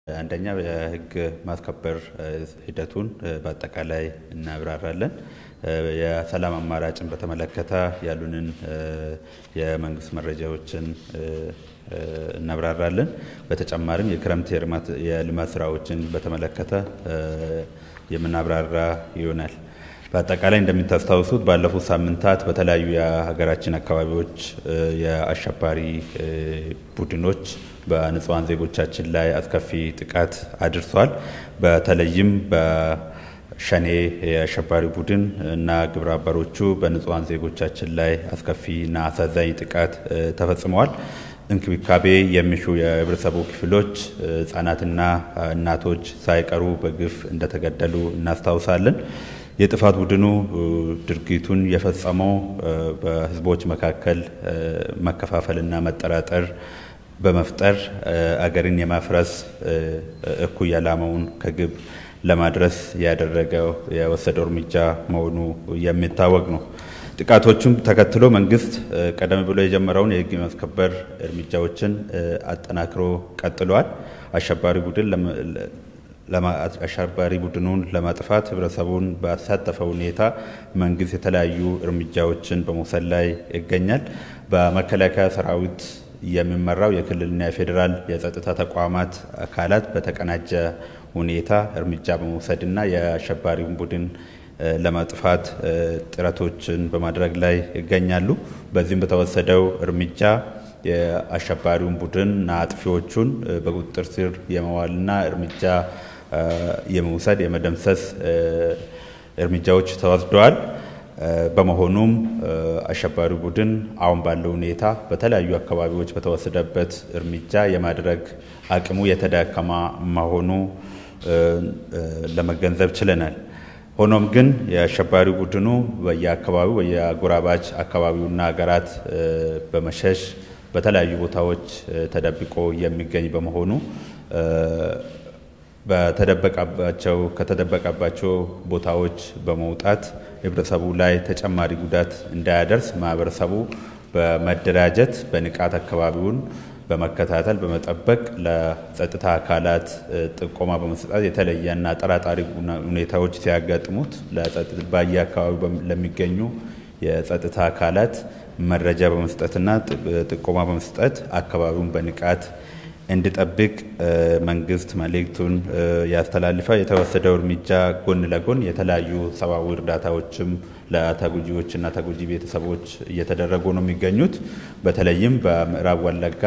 አንደኛ የህግ ማስከበር ሂደቱን በአጠቃላይ እናብራራለን። የሰላም አማራጭን በተመለከተ ያሉንን የመንግስት መረጃዎችን እናብራራለን። በተጨማሪም የክረምት የልማት ስራዎችን በተመለከተ የምናብራራ ይሆናል። በአጠቃላይ እንደምታስታውሱት ባለፉት ሳምንታት በተለያዩ የሀገራችን አካባቢዎች የአሸባሪ ቡድኖች በንጹሐን ዜጎቻችን ላይ አስከፊ ጥቃት አድርሷል። በተለይም በሸኔ የአሸባሪ ቡድን እና ግብረ አበሮቹ በንጹሐን ዜጎቻችን ላይ አስከፊና አሳዛኝ ጥቃት ተፈጽመዋል። እንክብካቤ የሚሹ የህብረተሰቡ ክፍሎች ህጻናትና እናቶች ሳይቀሩ በግፍ እንደተገደሉ እናስታውሳለን። የጥፋት ቡድኑ ድርጊቱን የፈጸመው በህዝቦች መካከል መከፋፈልና መጠራጠር በመፍጠር አገርን የማፍረስ እኩይ ዓላማውን ከግብ ለማድረስ ያደረገው የወሰደው እርምጃ መሆኑ የሚታወቅ ነው። ጥቃቶቹም ተከትሎ መንግስት ቀደም ብሎ የጀመረውን የህግ የማስከበር እርምጃዎችን አጠናክሮ ቀጥሏል። አሸባሪ ቡድን አሸባሪ ቡድኑን ለማጥፋት ህብረተሰቡን ባሳተፈ ሁኔታ መንግስት የተለያዩ እርምጃዎችን በመውሰድ ላይ ይገኛል። በመከላከያ ሰራዊት የሚመራው የክልልና የፌዴራል የጸጥታ ተቋማት አካላት በተቀናጀ ሁኔታ እርምጃ በመውሰድና የአሸባሪውን ቡድን ለማጥፋት ጥረቶችን በማድረግ ላይ ይገኛሉ። በዚህም በተወሰደው እርምጃ የአሸባሪውን ቡድንና አጥፊዎቹን በቁጥጥር ስር የመዋልና እርምጃ የመውሰድ የመደምሰስ እርምጃዎች ተወስደዋል። በመሆኑም አሸባሪ ቡድን አሁን ባለው ሁኔታ በተለያዩ አካባቢዎች በተወሰደበት እርምጃ የማድረግ አቅሙ የተዳከማ መሆኑ ለመገንዘብ ችለናል። ሆኖም ግን የአሸባሪ ቡድኑ በየአካባቢው በየአጎራባች አካባቢውና ሀገራት በመሸሽ በተለያዩ ቦታዎች ተደብቆ የሚገኝ በመሆኑ በተደበቀባቸው ከተደበቀባቸው ቦታዎች በመውጣት ህብረተሰቡ ላይ ተጨማሪ ጉዳት እንዳያደርስ ማህበረሰቡ በመደራጀት በንቃት አካባቢውን በመከታተል በመጠበቅ ለጸጥታ አካላት ጥቆማ በመስጠት የተለየና ጠራጣሪ ሁኔታዎች ሲያጋጥሙት በየአካባቢው ለሚገኙ የጸጥታ አካላት መረጃ በመስጠትና ጥቆማ በመስጠት አካባቢውን በንቃት እንዲጠብቅ መንግስት መልእክቱን ያስተላልፋል። የተወሰደው እርምጃ ጎን ለጎን የተለያዩ ሰብአዊ እርዳታዎችም ለተጎጂዎችና ተጎጂ ቤተሰቦች እየተደረጉ ነው የሚገኙት። በተለይም በምዕራብ ወለጋ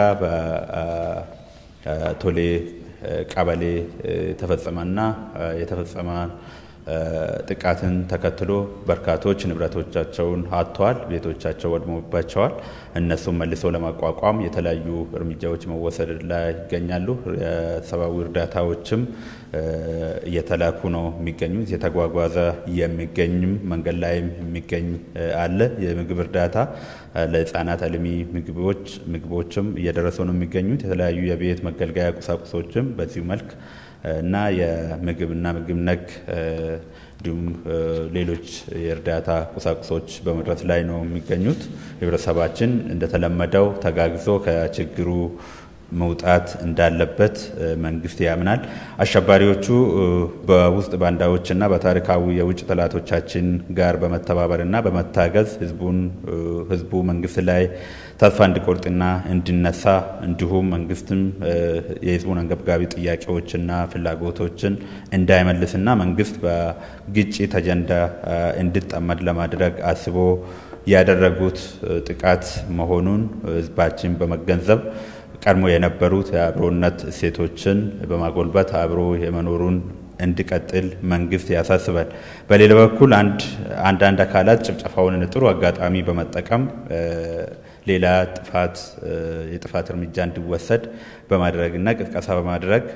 በቶሌ ቀበሌ የተፈጸመና የተፈጸመ ጥቃትን ተከትሎ በርካቶች ንብረቶቻቸውን አጥተዋል፣ ቤቶቻቸው ወድሞባቸዋል። እነሱም መልሶ ለማቋቋም የተለያዩ እርምጃዎች መወሰድ ላይ ይገኛሉ። የሰብአዊ እርዳታዎችም እየተላኩ ነው የሚገኙት። የተጓጓዘ የሚገኝም መንገድ ላይም የሚገኝ አለ። የምግብ እርዳታ ለህፃናት አልሚ ምግቦች ምግቦችም እየደረሱ ነው የሚገኙት። የተለያዩ የቤት መገልገያ ቁሳቁሶችም በዚሁ መልክ እና የምግብና ምግብ ነክ እንዲሁም ሌሎች የእርዳታ ቁሳቁሶች በመድረስ ላይ ነው የሚገኙት። ህብረተሰባችን እንደተለመደው ተጋግዞ ከችግሩ መውጣት እንዳለበት መንግስት ያምናል። አሸባሪዎቹ በውስጥ ባንዳዎችና በታሪካዊ የውጭ ጠላቶቻችን ጋር በመተባበርና በመታገዝ ህዝቡን ህዝቡ መንግስት ላይ ተስፋ እንዲቆርጥና እንዲነሳ እንዲሁም መንግስትም የህዝቡን አንገብጋቢ ጥያቄዎችና ፍላጎቶችን እንዳይመልስና መንግስት በግጭት አጀንዳ እንዲጠመድ ለማድረግ አስቦ ያደረጉት ጥቃት መሆኑን ህዝባችን በመገንዘብ ቀድሞ የነበሩት የአብሮነት እሴቶችን በማጎልበት አብሮ የመኖሩን እንዲቀጥል መንግስት ያሳስባል። በሌላ በኩል አንዳንድ አካላት ጭፍጨፋውን ጥሩ አጋጣሚ በመጠቀም ሌላ ጥፋት የጥፋት እርምጃ እንዲወሰድ በማድረግና ቅስቀሳ በማድረግ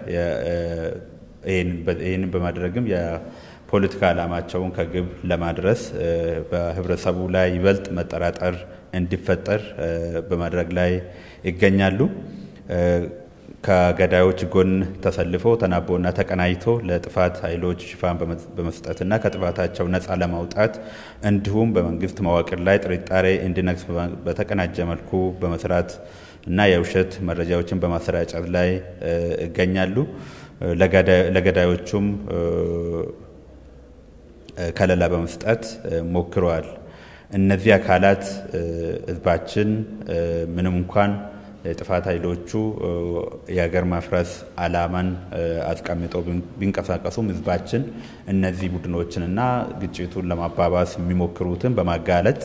ይህንን በማድረግም የፖለቲካ ዓላማቸውን ከግብ ለማድረስ በህብረተሰቡ ላይ ይበልጥ መጠራጠር እንዲፈጠር በማድረግ ላይ ይገኛሉ። ከገዳዮች ጎን ተሰልፎ ተናቦና ተቀናጅቶ ለጥፋት ኃይሎች ሽፋን በመስጠትና ከጥፋታቸው ነፃ ለማውጣት እንዲሁም በመንግስት መዋቅር ላይ ጥርጣሬ እንዲነግስ በተቀናጀ መልኩ በመስራት እና የውሸት መረጃዎችን በማሰራጨት ላይ ይገኛሉ። ለገዳዮቹም ከለላ በመስጠት ሞክረዋል። እነዚህ አካላት ህዝባችን ምንም እንኳን የጥፋት ኃይሎቹ የሀገር ማፍረስ አላማን አስቀምጠው ቢንቀሳቀሱም ህዝባችን እነዚህ ቡድኖችንና ግጭቱን ለማባባስ የሚሞክሩትን በማጋለጥ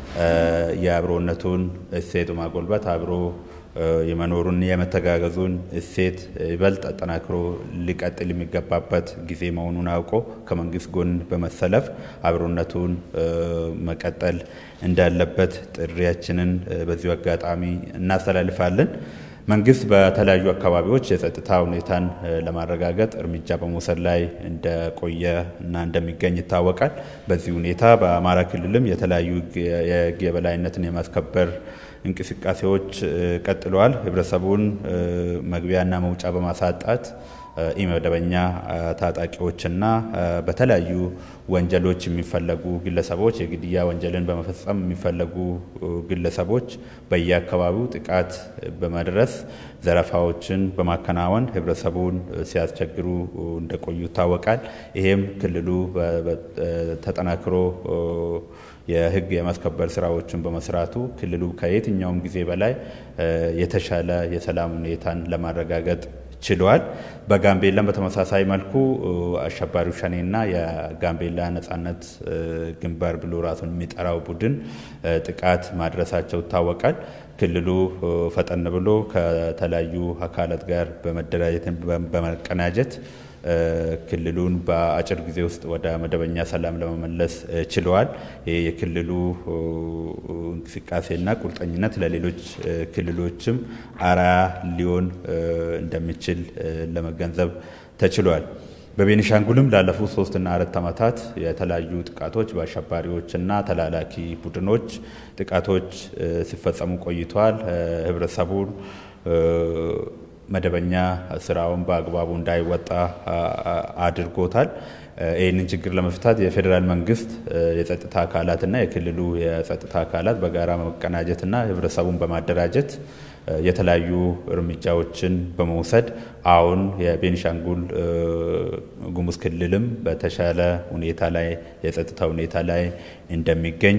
የአብሮነቱን እሴት ማጎልበት አብሮ የመኖሩን የመተጋገዙን እሴት ይበልጥ አጠናክሮ ሊቀጥል የሚገባበት ጊዜ መሆኑን አውቆ ከመንግስት ጎን በመሰለፍ አብሮነቱን መቀጠል እንዳለበት ጥሪያችንን በዚሁ አጋጣሚ እናስተላልፋለን። መንግስት በተለያዩ አካባቢዎች የጸጥታ ሁኔታን ለማረጋገጥ እርምጃ በመውሰድ ላይ እንደቆየ እና እንደሚገኝ ይታወቃል። በዚህ ሁኔታ በአማራ ክልልም የተለያዩ የህግ የበላይነትን የማስከበር እንቅስቃሴዎች ቀጥለዋል። ህብረተሰቡን መግቢያና መውጫ በማሳጣት ኢመደበኛ ታጣቂዎችና በተለያዩ ወንጀሎች የሚፈለጉ ግለሰቦች የግድያ ወንጀልን በመፈጸም የሚፈለጉ ግለሰቦች በየአካባቢው ጥቃት በመድረስ ዘረፋዎችን በማከናወን ህብረተሰቡን ሲያስቸግሩ እንደቆዩ ይታወቃል። ይሄም ክልሉ ተጠናክሮ የህግ የማስከበር ስራዎችን በመስራቱ ክልሉ ከየትኛውም ጊዜ በላይ የተሻለ የሰላም ሁኔታን ለማረጋገጥ ችሏል። በጋምቤላም በተመሳሳይ መልኩ አሸባሪው ሸኔና የጋምቤላ ነጻነት ግንባር ብሎ ራሱን የሚጠራው ቡድን ጥቃት ማድረሳቸው ይታወቃል። ክልሉ ፈጠን ብሎ ከተለያዩ አካላት ጋር በመደራጀት በመቀናጀት ክልሉን በአጭር ጊዜ ውስጥ ወደ መደበኛ ሰላም ለመመለስ ችለዋል። ይህ የክልሉ እንቅስቃሴና ቁርጠኝነት ለሌሎች ክልሎችም አርአያ ሊሆን እንደሚችል ለመገንዘብ ተችሏል። በቤኒሻንጉልም ላለፉት ሶስትና አራት ዓመታት የተለያዩ ጥቃቶች በአሸባሪዎችና ተላላኪ ቡድኖች ጥቃቶች ሲፈጸሙ ቆይተዋል። ህብረተሰቡን መደበኛ ስራውን በአግባቡ እንዳይወጣ አድርጎታል። ይህንን ችግር ለመፍታት የፌዴራል መንግስት የጸጥታ አካላትና የክልሉ የጸጥታ አካላት በጋራ መቀናጀትና ህብረተሰቡን በማደራጀት የተለያዩ እርምጃዎችን በመውሰድ አሁን የቤኒሻንጉል ጉሙዝ ክልልም በተሻለ ሁኔታ ላይ የጸጥታ ሁኔታ ላይ እንደሚገኝ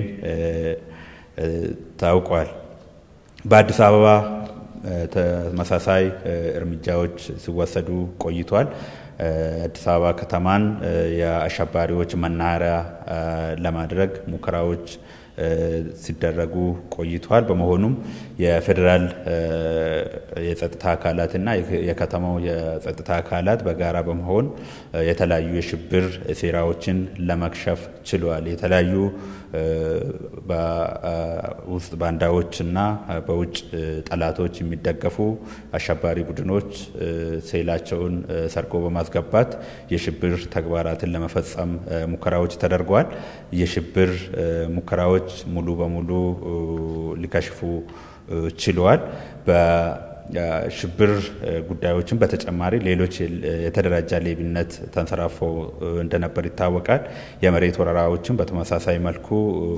ታውቋል። በአዲስ አበባ ተመሳሳይ እርምጃዎች ሲወሰዱ ቆይቷል። አዲስ አበባ ከተማን የአሸባሪዎች መናኸሪያ ለማድረግ ሙከራዎች ሲደረጉ ቆይቷል። በመሆኑም የፌዴራል የጸጥታ አካላትና የከተማው የጸጥታ አካላት በጋራ በመሆን የተለያዩ የሽብር ሴራዎችን ለመክሸፍ ችሏል። የተለያዩ በውስጥ ባንዳዎችና በውጭ ጠላቶች የሚደገፉ አሸባሪ ቡድኖች ሴላቸውን ሰርጎ በማስገባት የሽብር ተግባራትን ለመፈጸም ሙከራዎች ተደርገዋል። የሽብር ሙከራዎች ሙሉ በሙሉ ሊከሽፉ ችለዋል። ሽብር ጉዳዮችን በተጨማሪ ሌሎች የተደራጀ ሌብነት ተንሰራፎ እንደነበር ይታወቃል። የመሬት ወረራዎችን በተመሳሳይ መልኩ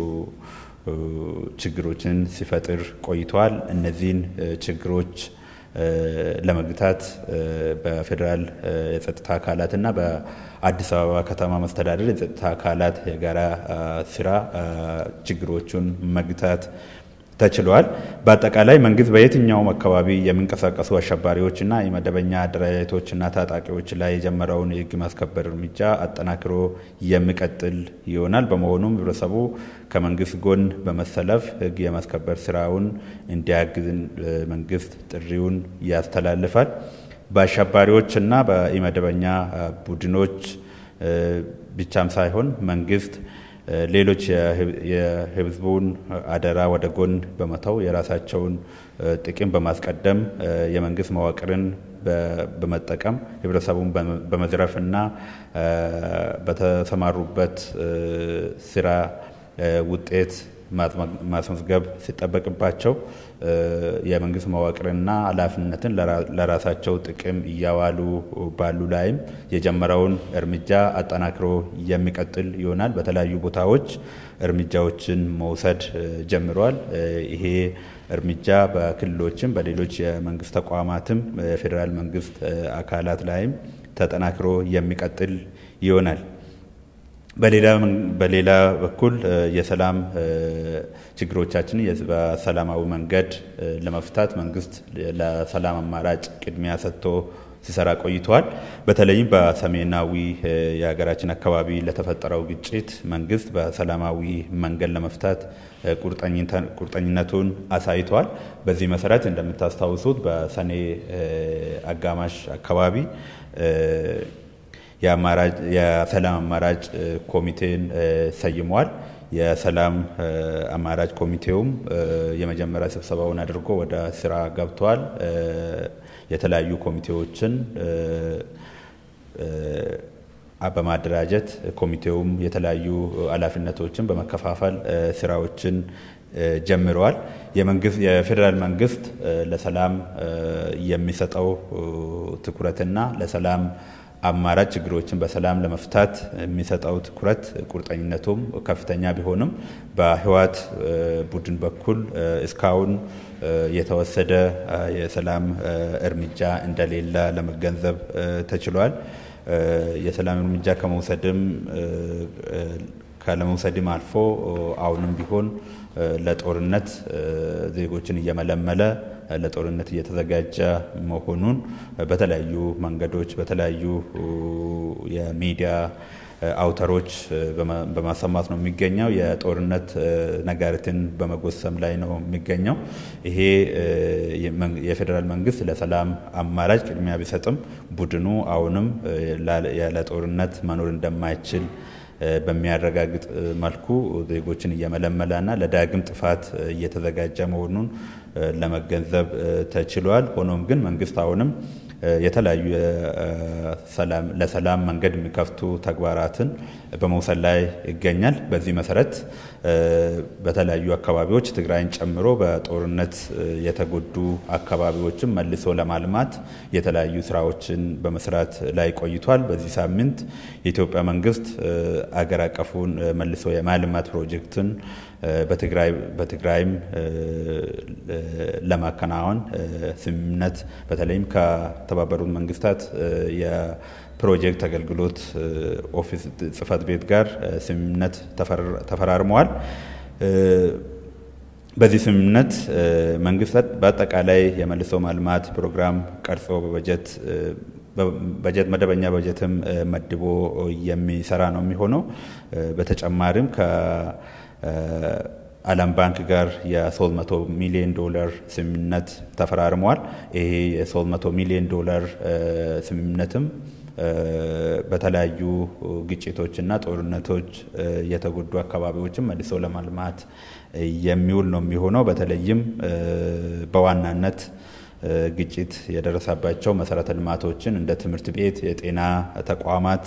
ችግሮችን ሲፈጥር ቆይተዋል። እነዚህን ችግሮች ለመግታት በፌዴራል የጸጥታ አካላት እና በአዲስ አበባ ከተማ መስተዳደር የጸጥታ አካላት የጋራ ስራ ችግሮቹን መግታት ተችሏል። በአጠቃላይ መንግስት በየትኛውም አካባቢ የሚንቀሳቀሱ አሸባሪዎችና የመደበኛ አደረጃጀቶችና ታጣቂዎች ላይ የጀመረውን የህግ ማስከበር እርምጃ አጠናክሮ የሚቀጥል ይሆናል። በመሆኑም ህብረተሰቡ ከመንግስት ጎን በመሰለፍ ህግ የማስከበር ስራውን እንዲያግዝ መንግስት ጥሪውን ያስተላልፋል። በአሸባሪዎችና በኢመደበኛ ቡድኖች ብቻም ሳይሆን መንግስት ሌሎች የህዝቡን አደራ ወደ ጎን በመተው የራሳቸውን ጥቅም በማስቀደም የመንግስት መዋቅርን በመጠቀም ህብረተሰቡን በመዝረፍና በተሰማሩበት ስራ ውጤት ማስመዝገብ ሲጠበቅባቸው የመንግስት መዋቅርና ኃላፊነትን ለራሳቸው ጥቅም እያዋሉ ባሉ ላይም የጀመረውን እርምጃ አጠናክሮ የሚቀጥል ይሆናል። በተለያዩ ቦታዎች እርምጃዎችን መውሰድ ጀምሯል። ይሄ እርምጃ በክልሎችም በሌሎች የመንግስት ተቋማትም የፌዴራል መንግስት አካላት ላይም ተጠናክሮ የሚቀጥል ይሆናል። በሌላ በኩል የሰላም ችግሮቻችን በሰላማዊ መንገድ ለመፍታት መንግስት ለሰላም አማራጭ ቅድሚያ ሰጥቶ ሲሰራ ቆይተዋል። በተለይም በሰሜናዊ የሀገራችን አካባቢ ለተፈጠረው ግጭት መንግስት በሰላማዊ መንገድ ለመፍታት ቁርጠኝነቱን አሳይቷል። በዚህ መሰረት እንደምታስታውሱት በሰኔ አጋማሽ አካባቢ የሰላም አማራጭ ኮሚቴን ሰይሟል። የሰላም አማራጭ ኮሚቴውም የመጀመሪያ ስብሰባውን አድርጎ ወደ ስራ ገብቷል። የተለያዩ ኮሚቴዎችን በማደራጀት ኮሚቴውም የተለያዩ ኃላፊነቶችን በመከፋፈል ስራዎችን ጀምረዋል። የፌዴራል መንግስት ለሰላም የሚሰጠው ትኩረትና ለሰላም አማራጭ ችግሮችን በሰላም ለመፍታት የሚሰጠው ትኩረት ቁርጠኝነቱም ከፍተኛ ቢሆንም በህወሓት ቡድን በኩል እስካሁን የተወሰደ የሰላም እርምጃ እንደሌለ ለመገንዘብ ተችሏል። የሰላም እርምጃ ከመውሰድም ካለመውሰድም አልፎ አሁንም ቢሆን ለጦርነት ዜጎችን እየመለመለ ለጦርነት እየተዘጋጀ መሆኑን በተለያዩ መንገዶች በተለያዩ የሚዲያ አውታሮች በማሰማት ነው የሚገኘው። የጦርነት ነጋሪትን በመጎሰም ላይ ነው የሚገኘው። ይሄ የፌዴራል መንግስት ለሰላም አማራጭ ቅድሚያ ቢሰጥም ቡድኑ አሁንም ያለ ጦርነት መኖር እንደማይችል በሚያረጋግጥ መልኩ ዜጎችን እየመለመለና ለዳግም ጥፋት እየተዘጋጀ መሆኑን ለመገንዘብ ተችሏል። ሆኖም ግን መንግስት አሁንም የተለያዩ ለሰላም መንገድ የሚከፍቱ ተግባራትን በመውሰድ ላይ ይገኛል። በዚህ መሰረት በተለያዩ አካባቢዎች ትግራይን ጨምሮ በጦርነት የተጎዱ አካባቢዎችን መልሶ ለማልማት የተለያዩ ስራዎችን በመስራት ላይ ቆይቷል። በዚህ ሳምንት የኢትዮጵያ መንግስት አገር አቀፉን መልሶ የማልማት ፕሮጀክትን በትግራይም ለማከናወን ስምምነት በተለይም ከተባበሩት መንግስታት የፕሮጀክት አገልግሎት ኦፊስ ጽህፈት ቤት ጋር ስምምነት ተፈራርመዋል። በዚህ ስምምነት መንግስታት በአጠቃላይ የመልሶ ማልማት ፕሮግራም ቀርጾ በበጀት በጀት መደበኛ በጀትም መድቦ የሚሰራ ነው የሚሆነው። በተጨማሪም ከዓለም ባንክ ጋር የ300 ሚሊዮን ዶላር ስምምነት ተፈራርመዋል። ይሄ የ300 ሚሊዮን ዶላር ስምምነትም በተለያዩ ግጭቶችና ጦርነቶች የተጎዱ አካባቢዎችን መልሶ ለማልማት የሚውል ነው የሚሆነው። በተለይም በዋናነት ግጭት የደረሰባቸው መሰረተ ልማቶችን እንደ ትምህርት ቤት፣ የጤና ተቋማት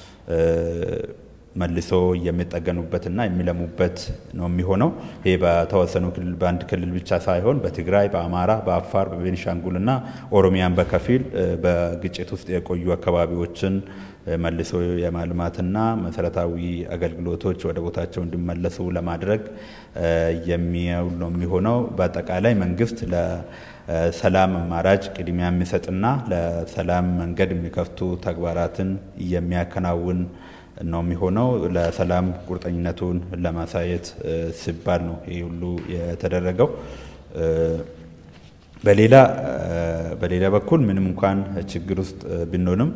መልሶ የሚጠገኑበትና የሚለሙበት ነው የሚሆነው። ይህ በተወሰኑ ክልል በአንድ ክልል ብቻ ሳይሆን በትግራይ፣ በአማራ፣ በአፋር፣ በቤኒሻንጉልና ኦሮሚያን በከፊል በግጭት ውስጥ የቆዩ አካባቢዎችን መልሶ የማልማትና መሰረታዊ አገልግሎቶች ወደ ቦታቸው እንዲመለሱ ለማድረግ የሚውል ነው የሚሆነው። በአጠቃላይ መንግስት ለሰላም አማራጭ ቅድሚያ የሚሰጥና ለሰላም መንገድ የሚከፍቱ ተግባራትን የሚያከናውን ነው የሚሆነው። ለሰላም ቁርጠኝነቱን ለማሳየት ሲባል ነው ይህ ሁሉ የተደረገው። በሌላ በሌላ በኩል ምንም እንኳን ችግር ውስጥ ብንሆንም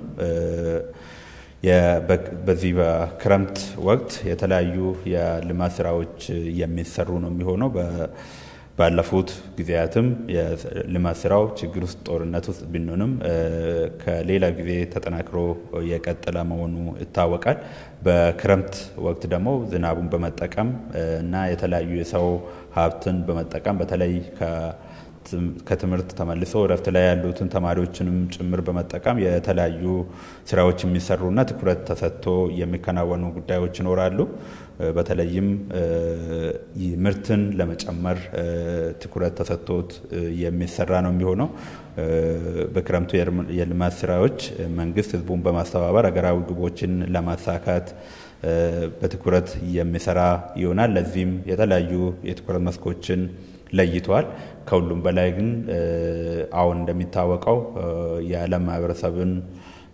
በዚህ በክረምት ወቅት የተለያዩ የልማት ስራዎች የሚሰሩ ነው የሚሆነው። ባለፉት ጊዜያትም የልማት ስራው ችግር ውስጥ ጦርነት ውስጥ ብንሆንም ከሌላ ጊዜ ተጠናክሮ የቀጠለ መሆኑ ይታወቃል። በክረምት ወቅት ደግሞ ዝናቡን በመጠቀም እና የተለያዩ የሰው ሀብትን በመጠቀም በተለይ ከትምህርት ተመልሶ እረፍት ላይ ያሉትን ተማሪዎችንም ጭምር በመጠቀም የተለያዩ ስራዎች የሚሰሩና ትኩረት ተሰጥቶ የሚከናወኑ ጉዳዮች ይኖራሉ። በተለይም ምርትን ለመጨመር ትኩረት ተሰጥቶት የሚሰራ ነው የሚሆነው። በክረምቱ የልማት ስራዎች መንግስት ህዝቡን በማስተባበር ሀገራዊ ግቦችን ለማሳካት በትኩረት የሚሰራ ይሆናል። ለዚህም የተለያዩ የትኩረት መስኮችን ለይተዋል። ከሁሉም በላይ ግን አሁን እንደሚታወቀው የዓለም ማህበረሰብን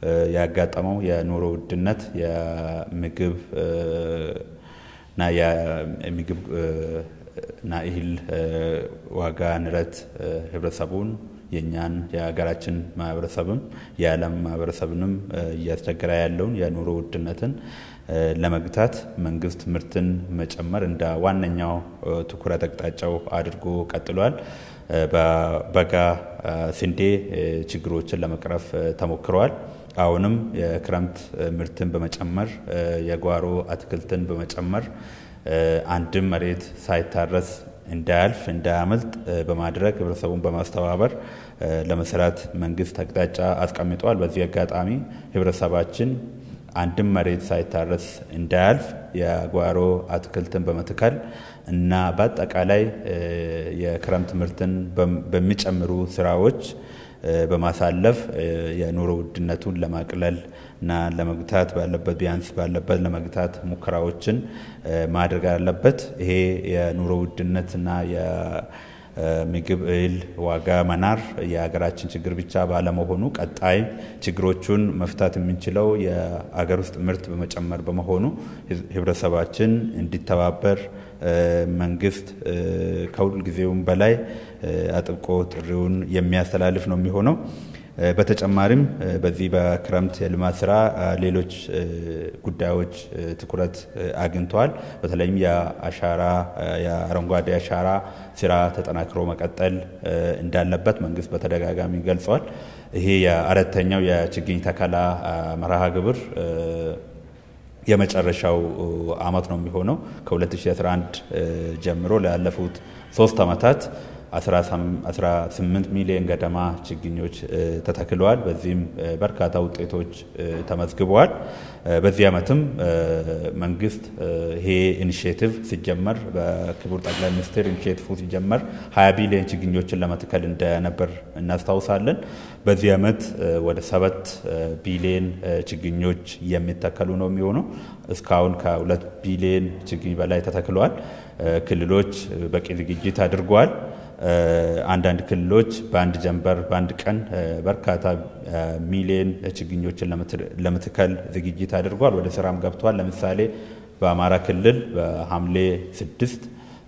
ያጋጠመው የኑሮ ውድነት የምግብ እና የምግብ እና እህል ዋጋ ንረት ህብረተሰቡን የእኛን የሀገራችን ማህበረሰብም የዓለም ማህበረሰብንም እያስቸገረ ያለውን የኑሮ ውድነትን ለመግታት መንግስት ምርትን መጨመር እንደ ዋነኛው ትኩረት አቅጣጫው አድርጎ ቀጥሏል። በበጋ ስንዴ ችግሮችን ለመቅረፍ ተሞክረዋል። አሁንም የክረምት ምርትን በመጨመር የጓሮ አትክልትን በመጨመር አንድም መሬት ሳይታረስ እንዳያልፍ እንዳያመልጥ በማድረግ ህብረተሰቡን በማስተባበር ለመስራት መንግስት አቅጣጫ አስቀምጧል። በዚህ አጋጣሚ ህብረተሰባችን አንድም መሬት ሳይታረስ እንዳያልፍ የጓሮ አትክልትን በመትከል እና በአጠቃላይ የክረምት ምርትን በሚጨምሩ ስራዎች በማሳለፍ የኑሮ ውድነቱን ለማቅለል እና ለመግታት ባለበት ቢያንስ ባለበት ለመግታት ሙከራዎችን ማድረግ አለበት። ይሄ የኑሮ ውድነትና የምግብ እህል ዋጋ መናር የሀገራችን ችግር ብቻ ባለመሆኑ ቀጣይ ችግሮቹን መፍታት የምንችለው የአገር ውስጥ ምርት በመጨመር በመሆኑ ህብረተሰባችን እንዲተባበር መንግስት ከሁል ጊዜውም በላይ አጥብቆ ጥሪውን የሚያስተላልፍ ነው የሚሆነው። በተጨማሪም በዚህ በክረምት የልማት ስራ ሌሎች ጉዳዮች ትኩረት አግኝተዋል። በተለይም የአሻራ የአረንጓዴ አሻራ ስራ ተጠናክሮ መቀጠል እንዳለበት መንግስት በተደጋጋሚ ገልጿል። ይሄ የአራተኛው የችግኝ ተከላ መርሃ ግብር የመጨረሻው አመት ነው የሚሆነው። ከ2011 ጀምሮ ላለፉት ሶስት ዓመታት 18 ሚሊዮን ገደማ ችግኞች ተተክለዋል። በዚህም በርካታ ውጤቶች ተመዝግበዋል። በዚህ ዓመትም መንግስት ይሄ ኢኒሽቲቭ ሲጀመር በክቡር ጠቅላይ ሚኒስትር ኢኒሽቲቭ ሲጀመር 20 ቢሊዮን ችግኞችን ለመትከል እንደነበር እናስታውሳለን። በዚህ ዓመት ወደ ሰባት ቢሊዮን ችግኞች የሚተከሉ ነው የሚሆነው። እስካሁን ከሁለት ቢሊዮን ችግኝ በላይ ተተክለዋል። ክልሎች በቂ ዝግጅት አድርገዋል። አንዳንድ ክልሎች በአንድ ጀንበር በአንድ ቀን በርካታ ሚሊዮን ችግኞችን ለመትከል ዝግጅት አድርጓል። ወደ ስራም ገብቷል። ለምሳሌ በአማራ ክልል በሐምሌ ስድስት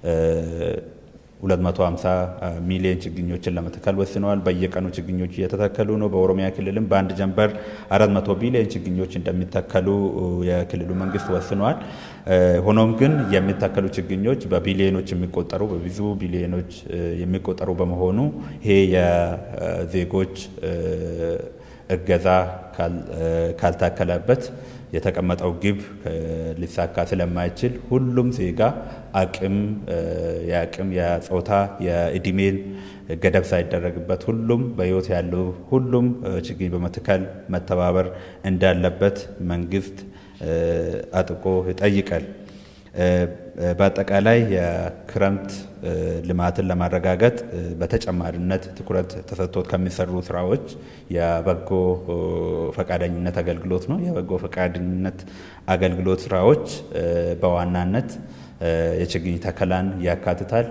250 ሚሊዮን ችግኞችን ለመትከል ወስነዋል። በየቀኑ ችግኞች እየተተከሉ ነው። በኦሮሚያ ክልልም በአንድ ጀንበር 400 ቢሊዮን ችግኞች እንደሚተከሉ የክልሉ መንግስት ወስነዋል። ሆኖም ግን የሚተከሉ ችግኞች በቢሊዮኖች የሚቆጠሩ በብዙ ቢሊዮኖች የሚቆጠሩ በመሆኑ ይሄ የዜጎች እገዛ ካልታከለበት የተቀመጠው ግብ ሊሳካ ስለማይችል ሁሉም ዜጋ አቅም የአቅም የጾታ የእድሜን ገደብ ሳይደረግበት ሁሉም በህይወት ያለው ሁሉም ችግኝ በመትከል መተባበር እንዳለበት መንግስት አጥብቆ ይጠይቃል። በአጠቃላይ የክረምት ልማትን ለማረጋገጥ በተጨማሪነት ትኩረት ተሰጥቶት ከሚሰሩ ስራዎች የበጎ ፈቃደኝነት አገልግሎት ነው። የበጎ ፈቃደኝነት አገልግሎት ስራዎች በዋናነት የችግኝ ተከላን ያካትታል።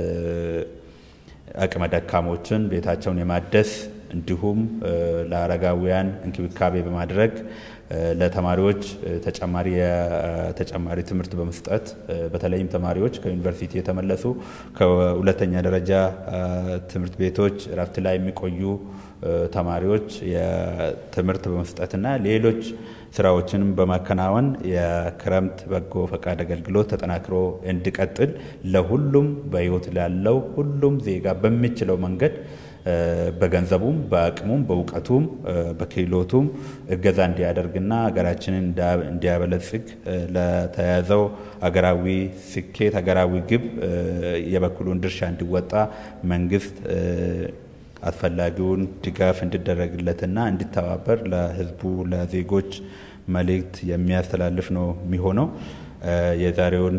አቅመ ደካሞችን ቤታቸውን የማደስ እንዲሁም ለአረጋውያን እንክብካቤ በማድረግ ለተማሪዎች ተጨማሪ ተጨማሪ ትምህርት በመስጠት በተለይም ተማሪዎች ከዩኒቨርሲቲ የተመለሱ ከሁለተኛ ደረጃ ትምህርት ቤቶች እረፍት ላይ የሚቆዩ ተማሪዎች የትምህርት በመስጠትና ሌሎች ስራዎችንም በማከናወን የክረምት በጎ ፈቃድ አገልግሎት ተጠናክሮ እንዲቀጥል ለሁሉም በህይወት ላለው ሁሉም ዜጋ በሚችለው መንገድ በገንዘቡም በአቅሙም በእውቀቱም በክህሎቱም እገዛ እንዲያደርግና ሀገራችንን እንዲያበለጽግ ለተያዘው ሀገራዊ ስኬት ሀገራዊ ግብ የበኩሉን ድርሻ እንዲወጣ መንግስት አስፈላጊውን ድጋፍ እንዲደረግለትና እንዲተባበር ለህዝቡ ለዜጎች መልእክት የሚያስተላልፍ ነው የሚሆነው። የዛሬውን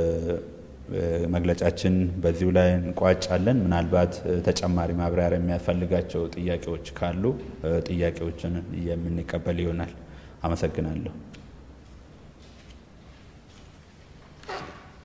መግለጫችን በዚሁ ላይ እንቋጫለን። ምናልባት ተጨማሪ ማብራሪያ የሚያስፈልጋቸው ጥያቄዎች ካሉ ጥያቄዎችን የምንቀበል ይሆናል። አመሰግናለሁ።